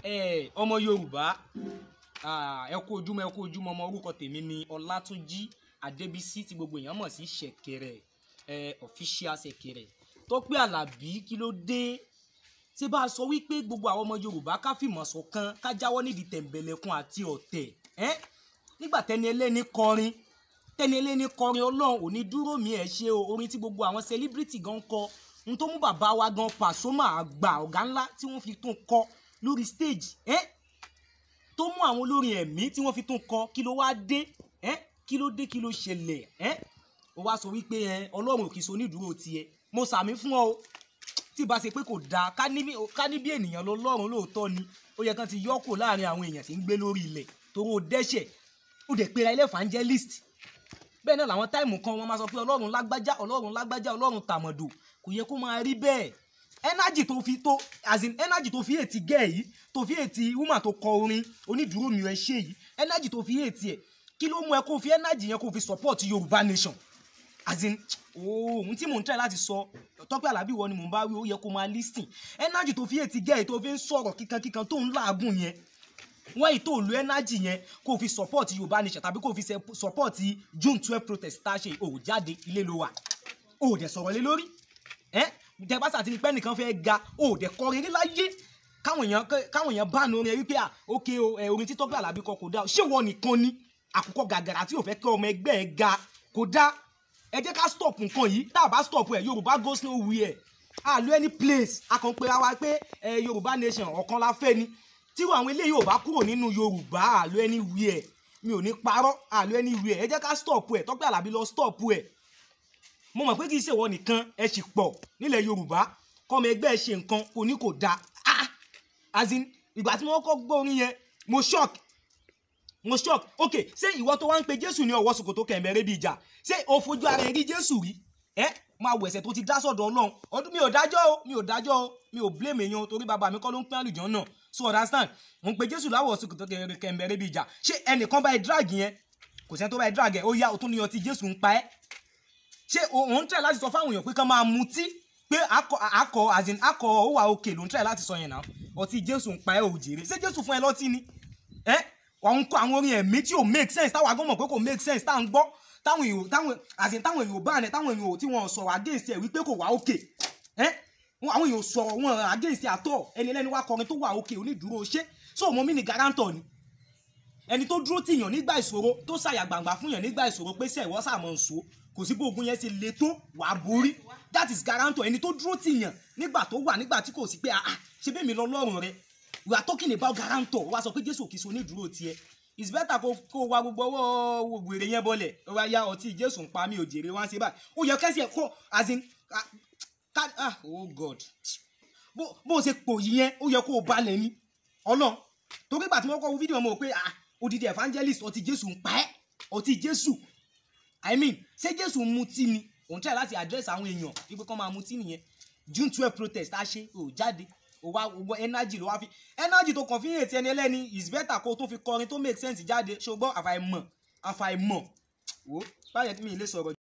ẹ ọmọ yorùbá ah, ẹ kú ojúmọ́ ẹ kú ojúmọ́ ọmọ orúkọ tèmi ni ọlátúnjí adébísí tí gbogbo èèyàn mọ̀ sí ṣẹ̀kẹ̀rẹ̀ ẹ official ṣẹ̀kẹ̀rẹ̀ tọ́pẹ́ àlàbí kí ló dé ṣé bá a sọ wípé gbogbo àwọn ọmọ yorùbá ká fìmọ̀ ṣọ̀kan ká jáwọ́ nídìí tẹ̀m̀bẹ̀lẹ̀kun àti ọ̀tẹ̀ ẹ́ nígbà tẹni ẹlẹ́ni kọrin tẹni ẹlẹ́ni kọrin ọlọ́run ò ní dúró mi ẹ̀ ṣe o orin tí gbogbo àwọn celebrity gan kọ n tó mú bàbá wa gan Pasuma àgbà ọ̀gá ńlá tí wọ́n fi tún kọ lórí stage ẹ́ tó mú àwọn olórin ẹ̀mí tí wọ́n fi tún kọ kí ló wá dé ẹ́ kí ló dé kí ló ṣẹlẹ̀ ẹ́ ó wá sọ wípé ẹ ọlọ́run kì í so onídùúró tiẹ̀ mo sàmí fún ọ o tí bá ṣe pé kò dáa ká ní bí ká ní bí ènìyàn lọ lọ́run lóòótọ́ ni ó yẹ kán ti yọ́ kò láàrin àwọn èèyàn tí ń gbé lórí ilẹ̀ toró dẹ́ṣẹ̀ ó dẹ̀ pera ilé evangelist bẹ́ẹ̀ náà làwọn táìmù kan wọ́n máa sọ pé ọlọ́run lágbájá ọlọ́run lágbájá ọlọ́run tàmọ̀dò kò yẹ kó máa rí bẹ́ẹ̀ energy tó fi tó as in energy tó fi ètí gẹ̀ yìí tó fi ètí woman tó kọ orin onídùúró mi ẹ ṣe yìí energy tó fi ètí ẹ̀ kí ló mú ẹ kó fi energy yẹn kó fi support yorùbá nation as in ohun tí mò ń tẹ̀ láti sọ tọ́pẹ́ àlàbí wọ ni mò ń bá wí ó yẹ kó máa listen energy tó fi ètí gẹ̀ yìí tó fi ń sọ̀rọ̀ kíkankíkan tó ń làágùn yẹn wọ́n yìí tó lu energy yẹn kó fi support yorùbá nation tàbí kó fi se- support june twelve protest tá a ṣe ò jáde ilé ló wà ò dẹ̀ sọ̀rọ̀ lé lórí ẹ́ tẹ bá sàtìní pẹ́ nìkan fẹ́ ga ò dẹ̀ kọ rere láyé káwọn èèyàn káwọn èèyàn bá nu orin ẹ wípé à ókè o ẹ orin títọ́ pé àlàbí kọ kò dá o ṣé wọ́n nìkan ni àkùkọ gàgàrà tí ò fẹ́ kí ọmọ ẹgbẹ́ ẹ ga kò dá ẹ jẹ́ ká stop nǹkan yìí tá a bá stop ẹ yorùbá goes nowhere a lo any place a kàn pé wa pé ẹ yorùbá nation ọ̀kan la fẹ́ ni tí àwọn eléyìí ò bá kúrò nínú yorùbá a lo anywhere mi ò ní parọ́ a lo anywhere ẹ jẹ́ ká stop ẹ tọ́pẹ́ àlàbí lọ stop ẹ mo mọ̀ pé kì í ṣèwọ nìkan ẹ sì pọ̀ nílẹ̀ yorùbá kọ́mọ ẹgbẹ́ ẹ ṣe nǹkan kò ní kò dáa ah as in ìgbà tí wọ́n kọ́ gbọ́ orin yẹn mo shock mo shock ok ṣé ìwọ tó wá ń pe jésù ní ọwọ́ sòkòtò kẹ̀mẹ́rẹ́ bíi ìjà ṣé o fojú ara ẹ rí jésù rí ẹ máa wọ ẹ̀ṣẹ̀ tó ti dá sọ́dọ̀ ọlọ́run ọdún mi ò dájọ́ o mi ò dájọ́ o mi ò blame èèyàn o torí bàbá mi kọ́ ló ń pín àlùjọ náà so understand mo ń pe jésù láwọ̀ sòkòtò kẹ̀mẹ́rẹ́ bíi ìjà ṣé ẹnìkan bá ẹ drag yẹn kò sẹ́ni tó bá ẹ drag ẹ ó yá o tún ní ọtí jésù ń pa ẹ́ ṣé òun tẹ̀ láti sọ fáwọn èèyàn pé kán máa mutí pé akọ akọ as in akọ ó wà òkè ló ń tẹ̀ láti sọ yẹn náà ọtí jésù ń pa ẹ́ òjèrè ṣé jésù fún ẹ lọ́tí ni ẹ́ àwọn kọ àwọn orin ẹ̀mí tí ò make sense táwọn agbọ́n mọ̀ pé kò make sense táwọn gbọ́ táwọn èèyàn táwọn as in táwọn èèyàn bá rẹ táwọn èèyàn tí wọn sọ̀rọ̀ against ẹ̀ wípé kò wà òkè ẹ́ àwọn èèyàn sọ̀rọ̀ wọn against ẹ̀ àtọ̀ ẹni ẹlẹ́ni wá kọrin tó wà òkè onídùúró ṣé so mo mí ni guarantor ni ẹni tó dúró tìyàn nígbà ìṣòro tó ṣàyà gbàǹgbà fún yàn nígbà ìṣòro pé sẹ́ẹ̀wọ́ sàmọ̀ nsò kò sí bó ogun yẹn ṣe le tó wà á borí that is guarantor ẹni tó dúró tìyàn nígbà tó wà nígbà tí kò sí pé ah ṣe bẹ́ẹ̀ mi lọ lọ́rùn rẹ we are talking about guarantor wá sọ pé jésù kìí so onídùúró tiẹ̀ it's better kó kó wa gbogbo ọwọ́ wèrè yẹn bọ́lẹ̀ ó wá yá ọtí jésù ń pa mí ò jèrè wá ń ṣe báyìí ó yẹ kẹ́sì ẹ̀ kó as in ah, ká ah oh god bó bó ṣe pò yìí yẹn ó yẹ kó o balẹ̀ ni ọlọ́run torí ìgbà tí wọ́n kọ́ wo fídíò mọ̀ pé ah odidi evangelist ọtí jésù ń pa ẹ́ ọtí jésù i mean ṣé jésù ń mutí ni òun tẹ̀ láti address àwọn èèyàn wípé kán máa mutí nìyẹn june twelve protest á ṣe ò jáde ò wá gbọ́ energy ló wá fi energy tó kàn fi hàn ti ẹni ẹlẹ́ni is better kó o tó fi kọrin tó make sense jáde ṣùgbọ́n àfàìmọ̀ àfàìmọ̀ wò báyẹn tí mi ì lè sọ̀rọ̀